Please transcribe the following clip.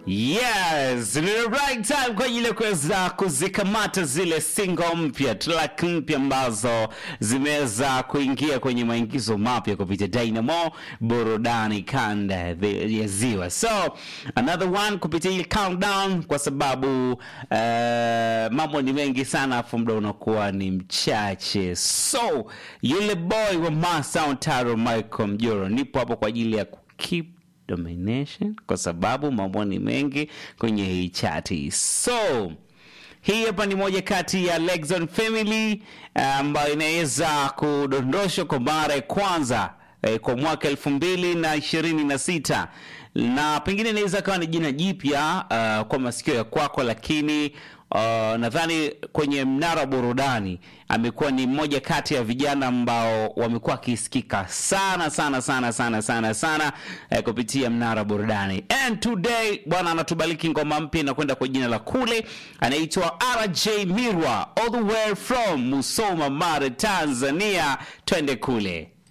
Yes, ni the right time kwa ajili ya kuweza kuzikamata zile single mpya, track mpya ambazo zimeweza kuingia kwenye maingizo mapya kupitia Dynamo burudani kanda ya Ziwa. So another one kupitia hii countdown, kwa sababu uh, mambo ni mengi sana, afu muda unakuwa ni mchache. So yule boy wa Masound Taro Michael Mjoro, nipo hapo kwa ajili ya keep domination kwa sababu mambo ni mengi kwenye hii chati. So hii hapa ni moja kati ya Lexon Family ambayo inaweza kudondoshwa kwa mara ya kwanza eh, kwa mwaka elfu mbili na ishirini na sita na pengine inaweza kawa ni jina jipya uh, kwa masikio ya kwako, lakini uh, nadhani kwenye mnara wa burudani amekuwa ni mmoja kati ya vijana ambao wamekuwa akisikika sana sana sana sana sana sana eh, kupitia mnara wa burudani. And today bwana anatubaliki ngoma mpya inakwenda kwa jina la Kule, anaitwa RJ Mirwa all the way from Musoma Mara, Tanzania. Twende kule.